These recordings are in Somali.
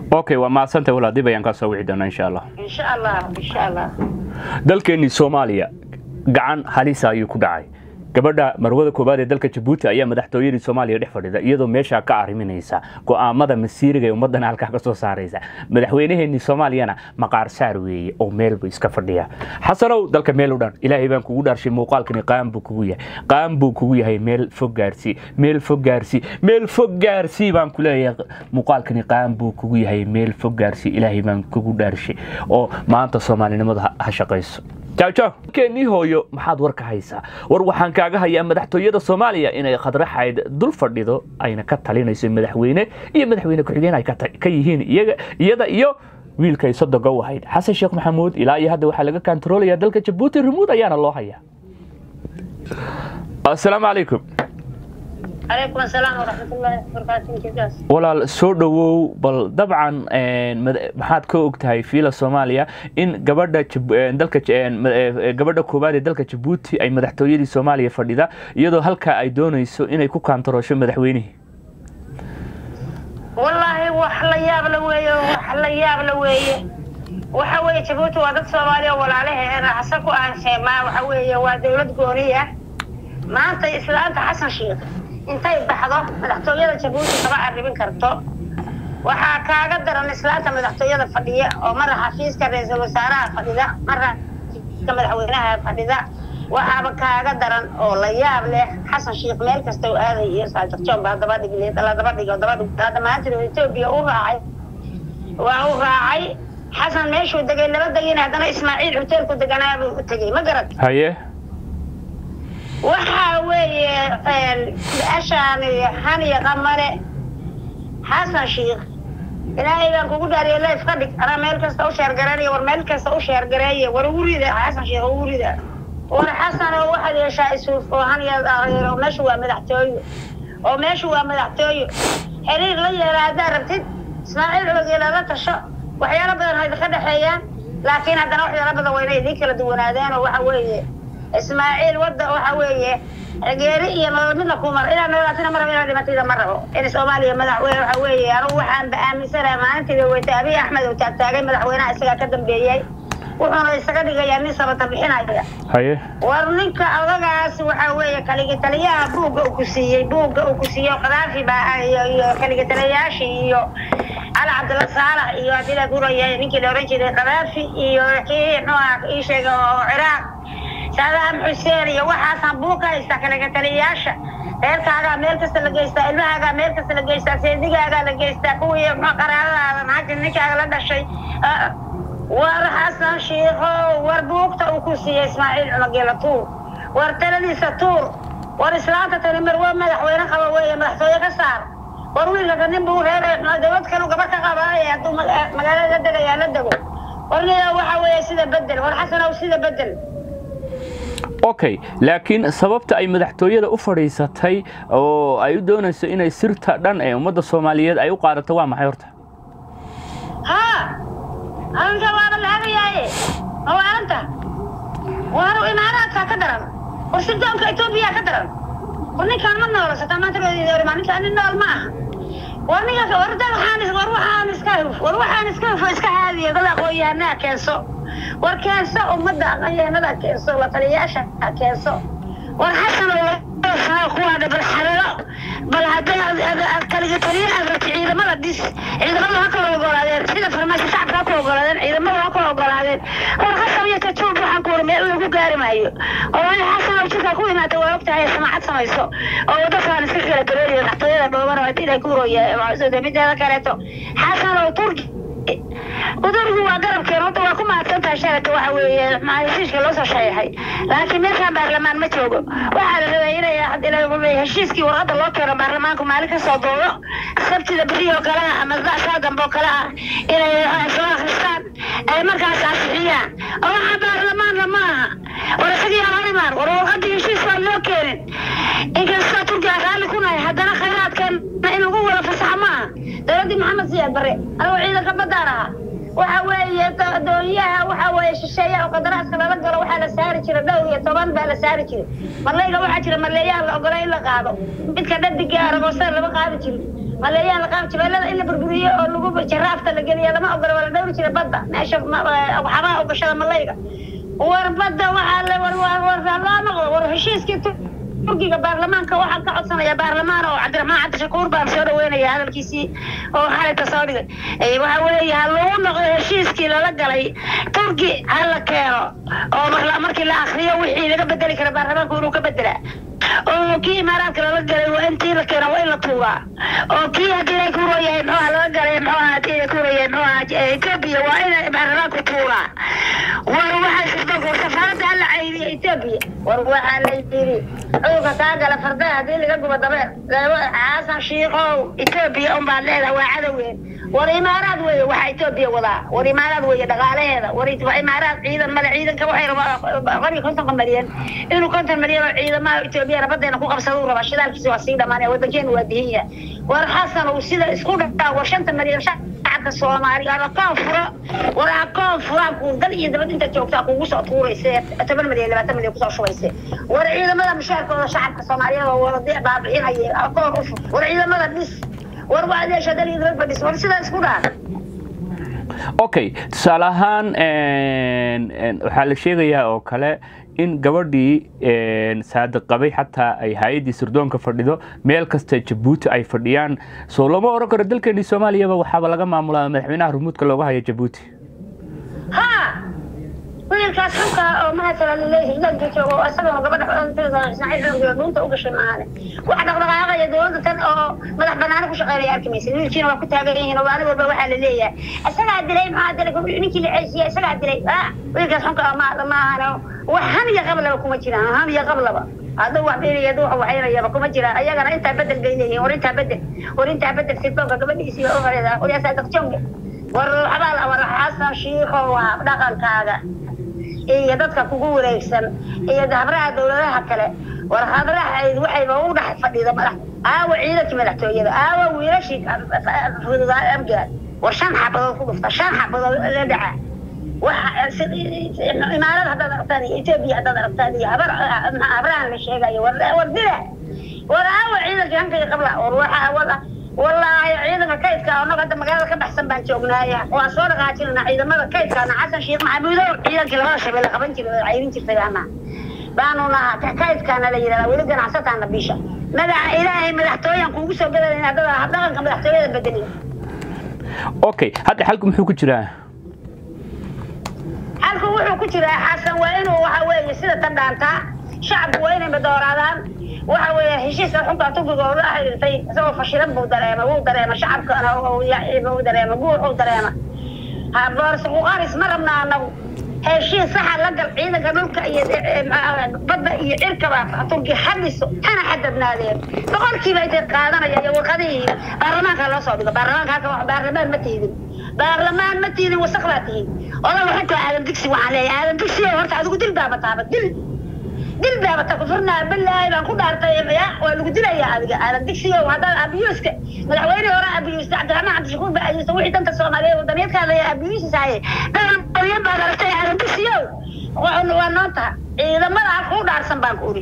okay waa mahadsantay walaal dib ayaan kaa soo wici doonaa insha allah insha allah insha allah dalkeennii soomaaliya gacan halisa ayuu ku dhacay gabadha marwada koowaad ee dalka jabuuti ayaa madaxtooyadii soomaaliya dhex fadhida iyadoo meeshaa ka arriminaysa go'aamada masiiriga ee ummaddan halkaa ka soo saaraysa madaxweynaheenii soomaaliyana maqaar saar weeye oo meelbu iska fadhiya xasanow dalka meel u dhan ilaahay baan kugu dhaarshay muuqaalkani qaan buu kugu yahay qaan buu kugu yahay meel fog gaarsii meel fog gaarsii meel fog gaarsii baan ku leeyahay muuqaalkani qaan buu kugu yahay meel fog gaarsii ilaahay baan kugu dhaarshay oo maanta soomaalinimada ha- ha shaqayso jawjaw keenii hooyo maxaad war ka haysaa war waxaan kaaga hayaa madaxtooyada soomaaliya inay khadraxayd dul fadhido ayna ka talinayso madaxweyne iyo madaxweyne ku-xigeen ay ka ta- ka yihiin iyaga iyada iyo wiilkay sodoga u ahayd xasan sheekh maxamuud ilaa iyo hadda waxaa laga kantaroolayaa dalka jabuuti remood ayaana loo hayaa asalaamu calaykum calaykum asalaam waraxmatullaahi wabarakaatu jagaas walaal soo dhowow bal dabcan een, mad- maxaad ka og tahay fiila soomaaliya in gabadha Jib- een, dalka J- een, ma- ee, gabadha koowaad ee dalka jabuuti ay madaxtooyadii soomaaliya fadhida iyadoo halkaa ay doonayso inay ku kaantaroosho madaxweynihii wallaahi wax la yaab la weeye wax la yaab la weeye waxa weeye jabuuti waa dad soomaaliya oo walaalaheena xasan ku aan sheemaa waxa weeye waa dowlad gooni ah maanta islaanta xasan sheekh intay baxdo madaxtooyada jabuuti kama arrimin karto waxaa kaaga daran islaanta madaxtooyada fadhiya oo mara xafiiska ra-iisul wasaaraha fadhida mara xafiiska madaxweynaha fadhida waxaaba kaaga daran oo la yaab leh xasan sheekh meel kasta oo aaday iyo saajarjoon baa daba dhigleed la daba dhigo daba dhig hadda maanta etoobiya u raacay waa u raacay xasan meeshuu degay laba degin haddana ismaaciil hoteelku deganaa buu u tegey ma garat haye waxa weeye ashaan haniya qamale xasan sheekh ilaahay baan kugu dhaariya leif ka dhig anaa meel kasta u sheergareynaya war meel kasta u sheergareeya war ugu rida xasan sheekh ugu rida war xasan oo waxaad yeeshaa isuuf oo haniya oo meeshu waa madaxtooyo oo meeshu waa madaxtooyo xiriir la yeela haddaad rabtid ismaaciil ogeela la tasho waxyaalo badan ha idinka dhexeeyaan laakiin haddana waxyaalo badan waa inay idiin kala duwanaadeen oo waxa weeye ismaaciil wadda waxa weeye geeri iyo nolol midna ku mar inaad noolaatina ma rabo inaad dhimatayda ma rabo in soomaaliya madaxweyne waxa weeye anigu waxaan ba aaminsanahay maalintii weyta abiy axmed uu taagtaagay madaxweynaha isagaa ka dambeeyey wuxuuna isaga dhigayaa nin sabata bixinaya haye war ninka odagaas waxa weeye kaligitaliyaha buugga uu ku siiyey buugga uu ku siiyey oo kadaafi baa iyo iyo kaligitaliyayaashii iyo cali cabdilla saalax iyo haddii la guraya ninkii la oran jiray kadaafi iyo kii muxuu ahaa ii sheegay oo ciraaq saadaam xuseen iyo waxaasaan buug ka haystaa kaligitaliyayaasha reerkaagaa meel kasta la geystaa ilmahaagaa meel kasta la geystaa seedigaagaa la geystaa kuwii muxuu qaraabadaada naagta ninkaaga la dhashay Ah, war xasan shiikhow war buugta uu ku siiyey ismaaciil cumageela tuur war taladiisa tuur war islaanta tani marwo madaxweyne qaba weeye madaxtooye ka saar war wiilkaka nin buu reer dowlad kalu gaba ka qabaaye hadduu maga- magaalada la degayaa la dego war nina waxa weeye sida bedel war xasanow sida bedel okay laakiin sababta ay madaxtooyada u fadhiisatay oo ay u doonayso inay sirta dhan ee ummadda soomaaliyeed ay u qaadato waa maxay horta ها أنت وانا الهبي ياي هو أنت وانا إمارات كدرن ورسدهم كإثيوبيا كدرن ورني كان من نور ستا ما ترى يدور ما نكان النور ما ورني كان ورد الحانس وروح حانس كيف وروح حانس كيف إسك هذه يقول أخوي أنا كيسو وركيسو ومدة أخوي أنا كيسو لطرياشة كيسو ورحسن أخوانا بالحرارة بل هذا كان طريقة ciidamada dis ciidamada ha kala ogolaadeen sida farmaajo shacabka ha kala ogolaadeen ciidamada ha kala ogolaadeen war xasan iyo kajuub waxaan ku wari meel lagu gaari maayo oo in xasan oo jirka ku imaata waa ogtahay samaacad samayso oo waddakaan iska kala gareeyo dhaxtooyada dhooban oo inay ku roya mideeda kaleeto xasan oo turki udurgu waa garabkeen hadda waa ku mahadsantahay sharaka waxa weeye heshiiska loo soo shareexay laakiin meeshaan baarlamaan ma joogo waxaa la rabay inay heshiiskii warqadda loo keeno baarlamaanku maalin ka soo doodo sabtida beri oo kale ah ama saa dambe oo kale ah inay soo akhristaan ay markaas ansixiyaan oo waxaa baarlamaanna ma aha war isagii aan horimaan war warqaddii heshiis waan loo keenin inkastoo turkiga raalli ku nahay haddana khayraadkeena in lagu wada fasaxa ma aha dowladdii maxamed siyaad bare anigoo ciidanka baddaan ahaa waxa weeye doonyaha waxa weeye shisheeyaha oo qadaraaska lala galo waxaa la saari jiray dhowr iyo toban baa la saari jiray marleyga waxaa jira marleeyaha la ogolay in la qaado midka dhadiga aragoosan lama qaadi jirin maleeyaan laqaab jabeelada in la burburiyo oo lagu jaraafta la geliya lama ogola waa la dhowri jira badda meesha waxaabaa ogashada malayga war badda waxaa la war war war loo noqdo war heshiiskii turkiga baarlamaanka waxaan ka codsanaya baarlamaan oo cabdiraxmaan cabdishakuur baan soo dhaweynaya hadalkiisii oo xalayta soo dhigay waxa weeye ha lagu noqdo heshiiskii lala galay turki ha la keeno oo markii la akriyo wixii laga bedeli kara baarlamaanku inuu ka bedelaa oo kii imaaraadka lala galay waa intii la keena waa in la tuuraa oo kii haddii ay kuuro yahay muxuha laga galay muxuha haddii ay kuuro yahay muxuha etoobiya waa in baarlamaanku tuuraa war waxaa shirdoonka safaaradda hala caydiya etoobiya war waxaa la yidhi cudurka kaa gala fardaha haddii laga gubo dabeer xasan shiikow etoobiya un baad leedahay waa cadowgeen war imaaraad weeye waxaa etoobiya wadaa war imaaraad weeye dhaqaalaheeda war imaaraad ciidan male ciidanka waxay rabaa qoriga kontonka malyan inuu konton malyan oo ciidamaha etoobiyana badeena ku qabsada u rabaa shidaalkiisa waa sii dhamaanaya wadankeenu waa dihin yahay war xasan uu sida isku dhaaa war shanta malyan shacabka soomaaliga akoon furo war akoon furaa kuu dal iyo dabad inta joogtaa kugu soo tuurayse toban malyan labaatan malyan kusoo shubayse war ciidamada mushaarkooda shacabka soomaaliyeed oo wada baabi'inaya akoon u fur war ciidamada dhis war waadeesha dal iyo dabad badhis war sidaa isku dhaha okay tusaale ahaan waxaa la sheegayaa oo kale in gabadhii saadiq qabay xataa ay hay-addii sirdoonka fadhido meel kasta jabuuti ay fadhiyaan soo lama oran karo dalkeenii soomaaliyaba waxaaba laga maamulaa madaxweynaha rumuudka looga haya jabuuti ha wiilkaas xunka oo mahasala laleeyahay hidaanka joogo oo isagana gabadha ismaaciil xurgiyo dhuunta u gashay maahane wax dhaqdhaqaaqaya dowladda tan oo madax banaani ku shaqeynaya arki maysa wiilkiina waa ku taagan yihiin oo maalin walba waxaa la leeyahay isagaa dilay maxaa dilay ninkii la ceesiya isagaa dilay wiilkaas xunka ma maahane wax han iyo qablaba kuma jiraan han iyo qablaba hadduu wax beeraya hadduu wax waxaynayaba kuma jiraan ayagana intaa bedel bay leeyihiin war intaa bedel war intaa bedel sirdoonka gabadhiisii baa u horeeda waryaasa daqjonga war waxbaa la war xasan shiikho waa dhaqankaaga iyo dadka kugu wareegsan iyo habraha dowladaha kale war habrahayd waxayba u dhex fadhida madax aawa ciidankii madaxtooyada aawa wiilashii fududaa amgaad war shan xabadood ku dhufta shan xabadood la dhaca imaarad haddaad aragtaan iyo etoobiya haddaad aragtaan iyo habar habrahan la sheegayo war war dila war aawa ciidankii hankayga qabla war waxa wada wallaahi ciidanka kaydka annaga hadda magaalada ka baxsan baan joognaaya waan soo dhaqaajinana ciidamada kaydkaana xasan sheekh maxamuudow ciidankii labada shabeelle qaban jiray cayrin jirtay ana baanu nahaa kaydkaana la yidhahdaa weli ganacsataana bisha magaca ilaahay madaxtooyan kuugu soo gadanayn haddada habdhaqanka madaxtooyada bedelin okay hadda xalku muxuu ku jiraa xalku wuxuu ku jiraa xasan waa inuu waxa weeye sida tan dhaantaa shacabku waa inay madooraadaan waxa weeye heshiiska xunka turkiga oo la xiriirtay isagoo fashilan buu dareema wuu dareema shacabkana wuu dareema guur uu dareema boorsa kuqaaris ma rabna anagu heshiis saxa la gal ciidanka dhulka iyo badda iyo cirkaba turki hadiso hana xadadnaadeen boqolkiiba intay qaadanaya iyo warqadihii baarlamaanka loo soo dhigo baarlamaanka halka baarlamaan ma tiidin baarlamaan ma tiidin wasaq baa tihiin odaga xunka aadan digsi waxaan leeyahay aadan digsi horta adigu dil baaba taaba dil dil baaba ta kufurnaa bilaahi baan ku dhaartay ya waa lagu dilayaa adiga aadan digsiyo haddaad abiyuuska madaxweyne hore abiyuusta cabdiraxmaan cabdishakuur baa abiyuusta wixii danta soomaaliyeed wadaniyaedkaada abiyuusisahaye dhalan baad aragtay aadan digsiyo waa noo taha ciidamada ha kuu dhaarsan baan ku uri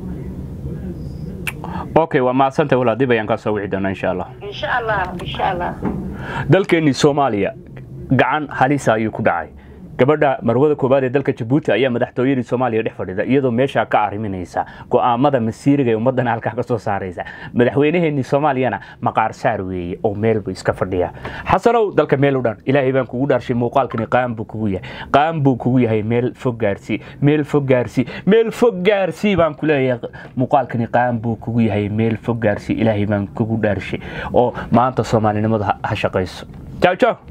okay waa mahadsantay walaa dib ayaan kaa soo wici doonaa insha allah insha allah insha allah dalkeenii soomaaliya gacan halisa ayuu ku dhacay gabadha marwada koowaad ee dalka jabuuti ayaa madaxtooyadii soomaaliya dhex fadhida iyadoo meeshaa ka arriminaysa go'aamada masiiriga ee ummaddana halkaa ka soo saaraysa madaxweynaheenii soomaaliyana maqaar saar weeye oo meelbu iska fadhiya xasanow dalka meel u dhan ilaahay baan kugu dhaarshay muuqaalkani qaan buu kugu yahay qaan buu kugu yahay meel fog gaarsii meel fog gaarsii meel fog gaarsii baan ku leeyahay muuqaalkani qaan buu kugu yahay meel fog gaarsii ilaahay baan kugu dhaarshay oo maanta soomaalinimadu ha shaqayso jaw jaw